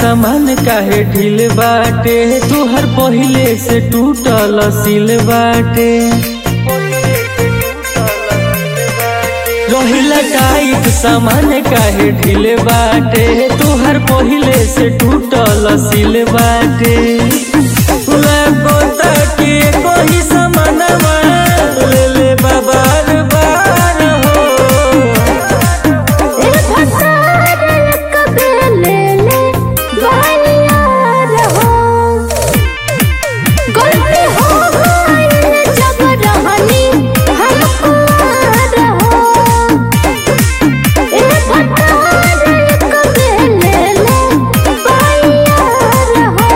सामान काहे ढील बाटे तुहर पहिले से टूटल सिल बाटे रहिला टाइट सामान काहे ढील बाटे तुहर पहिले से टूटल सिल बाटे लगो ताके कोई सामानवा ले ले बाबार बार हो ए भसार कबे ले ले बानियार हो गलती हो गई जब रहनी हम कुआर हो ए भसार कबे ले ले बानियार हो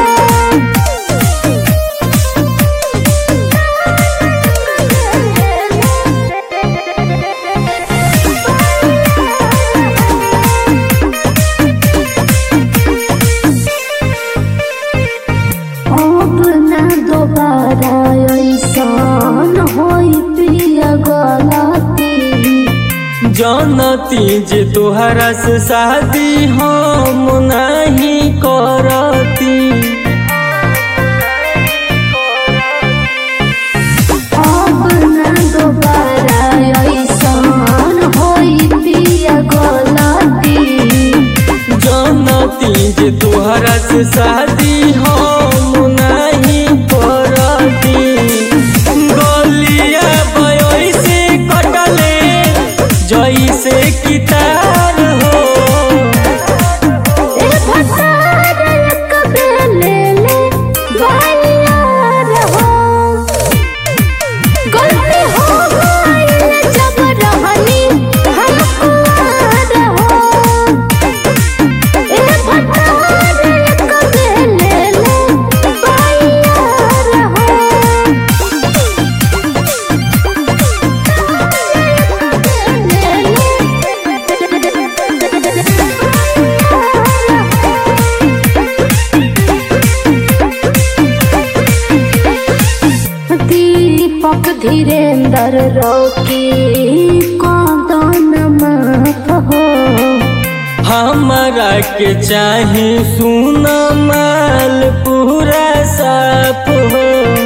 अब ना दोबारा ऐसन होई पिया गलती जानती जे तोहरा से शादी हम नहीं करती अब ना दोबारा ऐसन होई पिया गलती जानती जे तोहरा से शादी हम नहीं करती गलिया बयोई से कटले जैसे कितार हो ए भसार कबे ले ले बानियार हो गलती हो गई जब रहनी हम कुआर हो ए भसार कबे ले ले बानियार हो दीपक धीरेन्द्र रोकी कदन माफ हो हमारा के चाही सुना माल पूरा साफ हो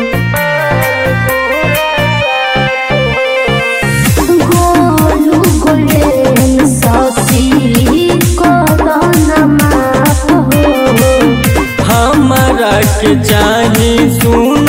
गोलू गोल्डन सासी कदन माफ हो हमारा के चाही सुन